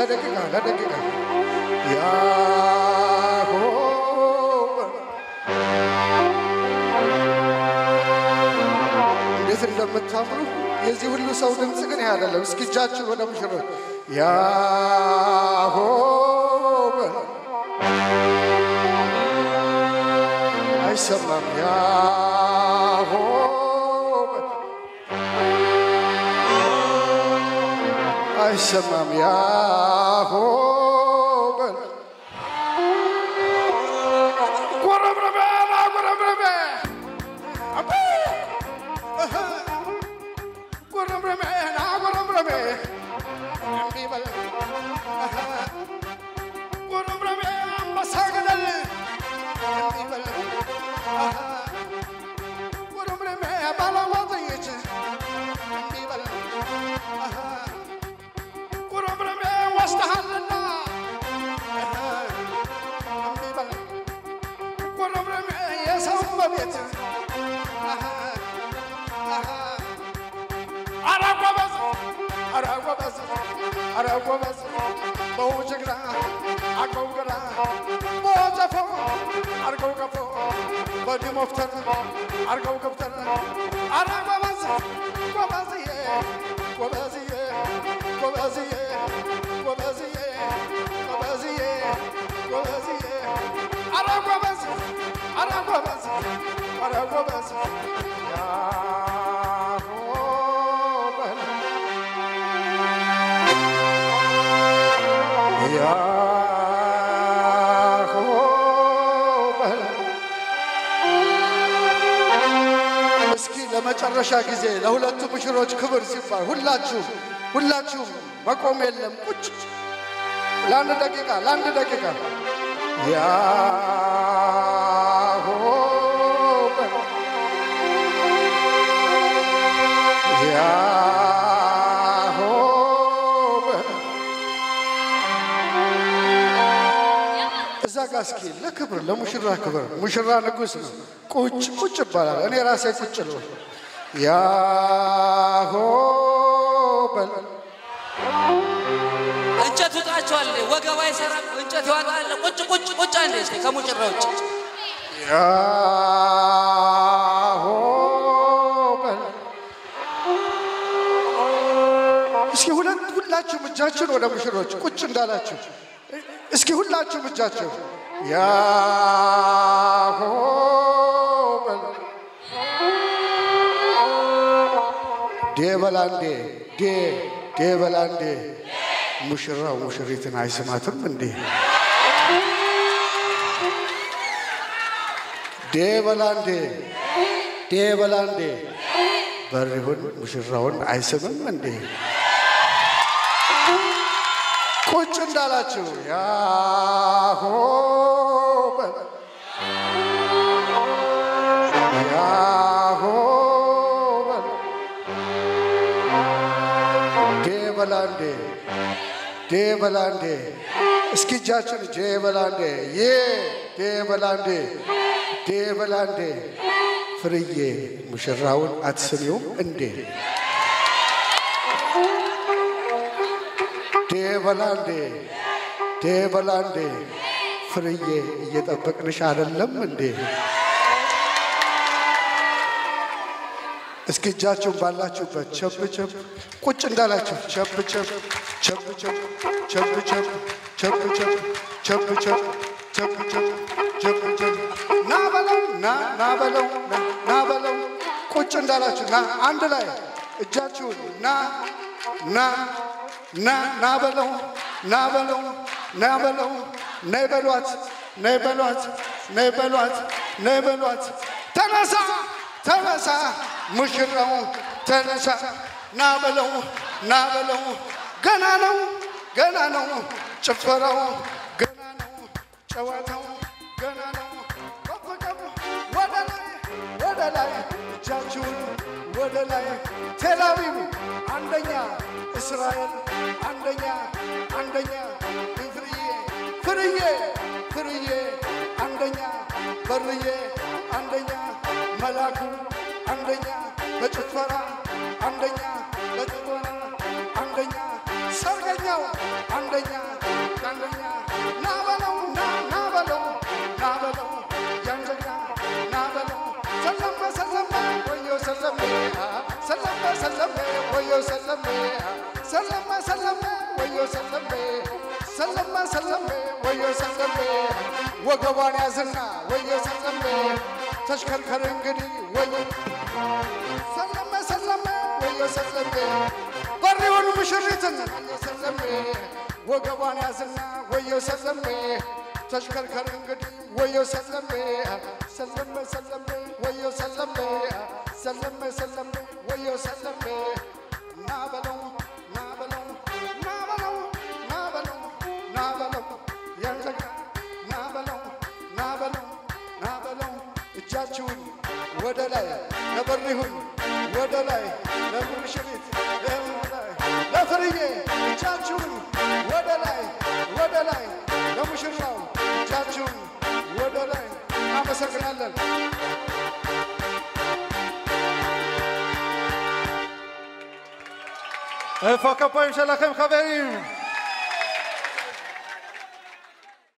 ለደቂቃ ለደቂቃ ያሆበ እንዴት እንደምታምሩ የዚህ ሁሉ ሰው ድምፅ ግን ይህ አይደለም። እስኪ እጃችሁ ወደ ሙሽሮች ያሆበ አይሰማም ያሆበ አይሰማም ያሆበል ጎረብረበ ጎረብረበ አቤ እህ ጎረብረበ ና ጎረብረበ እምቢ በል እህ ጎረብረበ አንበሳ ገደል እምቢ በል እህ ጎረብረበ ባለዋዘየች እምቢ በል እህ ጉረምረሜ ወስደሃልና እምቢ በል ጉረምረሜ የሰው በቤት ኧረ ጎበዝ ኧረ ጎበዝ ኧረ ጎበዝ በውጅግራ አርገው ግራ በወጨፎ አርገው ገፎ በዲሞፍተር አርገው ገብተር ኧረ ጎበዝ ጎበዝዬ ጎበዝዬ ጎበዝዬ ጎበዝዬ ጎበዝዬ ጎበዝዬ ኧረ ጎበዝ ኧረ ጎበዝ ኧረ ጎበዝ ያሆበል ያሆበል እስኪ ለመጨረሻ ጊዜ ለሁለቱ ሙሽሮች ክብር ሲባል ሁላችሁ ሁላችሁ መቆም የለም ቁጭ ለአንድ ደቂቃ ለአንድ ደቂቃ ያሆበል ያሆበል እዛ ጋ እስኪ ለክብር ለሙሽራ ክብር ሙሽራ ንጉሥ ነው። ቁጭ ቁጭ ይባላል። እኔ ራሴ ቁጭ ነው። ያሆበል እንጨት ውጣቸዋል። ወገብ አይሰራም። እንጨት ይዋጣል። ቁጭ ቁጭ ቁጭ አንዴ እስኪ ከሙጭራ ውጭ ያሆበል እስኪ ሁለት ሁላችሁም እጃችሁን ወደ ሙሽሮች ቁጭ እንዳላችሁ እስኪ ሁላችሁም እጃችሁ ያሆበል ዴ በላንዴ ዴ ዴ በላንዴ ሙሽራው ሙሽሪትን አይስማትም እንዴ? ዴ በላንዴ ዴ በላንዴ በሪሁን ሙሽራውን አይስምም እንዴ? ቁጭ እንዳላችሁ ያሆበል ያሆበል ዴ በላንዴ ዴ በላንዴ እስኪ እጃችን ጄ በላንዴ ዬ ዴ በላንዴ ዴ በላንዴ ፍርዬ ሙሽራውን አትስሚውም እንዴ? ዴ በላንዴ ዴ በላንዴ ፍርዬ እየጠበቅንሽ አይደለም እንዴ? እስኪ እጃችሁን ባላችሁበት ቸብ ቸብ ቁጭ እንዳላችሁ ቸብ ቸብ ቸብ ቸብ ቸብ ቸብ ቸብ ቸብ ቸብ ቸብ ቸብ ቸብ ቸብ ቸብ ና በለው ና ና በለው ና ና በለው ቁጭ እንዳላችሁ ና አንድ ላይ እጃችሁን ና ና ና ና በለው ና በለው ና በለው ነይ በሏት ነይ በሏት ነይ በሏት ነይ በሏት ተነሳ ተነሳ ሙሽራው ተነሳ ና በለው ና በለው ገና ነው ገና ነው ጭፈራው ገና ነው ጨዋታው ገና ነው ከፍ ከፍ ወደ ላይ ወደ ላይ እጃችሁን ወደ ላይ ቴልአቪቭ አንደኛ እስራኤል አንደኛ አንደኛ ፍርዬ ፍርዬ ፍርዬ አንደኛ በርዬ አንደኛ መላኩ አንደኛ በጭፈራ አንደኛ በጭፈራ አንደኛ ሰርገኛው አንደኛ አንደኛ ና በለው ና ና በለው ና በለው ያንደኛ ና በለው ሰለመ ሰለመ ወዮ ሰለሜ ሰለመ ሰለመ ወዮ ሰለሜ ሰለመ ሰለመ ወዮ ሰለሜ ሰለመ ሰለመ ወዮ ሰለሜ ወገቧን ያዝና ወዮ ሰለሜ ተሽከርከር እንግዲህ ወዮ ሰለመ ሰለመ ወዮ ሰለሜ በሪውን ሙሽሪትን ወዮ ሰለሜ ወገቧን ያዝና ወዮ ሰለሜ ተሽከርከር እንግዲህ ወዮ ሰለሜ ሰለመ ሰለሜ ወዮ ሰለሜ ሰለመ ሰለሜ ወዮ ሰለሜ ና በለው ና በለው ና በለው ና በለው ና በለው ያንዘጋ ና በለው ና በለው ና በለው እጃችሁን ወደ ላይ ለበሪሁን ወደ ላይ ለሙሽሪት ላይ ለፍርዬ እጃችሁን ወደ ላይ ወደ ላይ ለሙሽራው እጃችሁን ወደ ላይ አመሰግናለን። איפה הכפיים שלכם, חברים?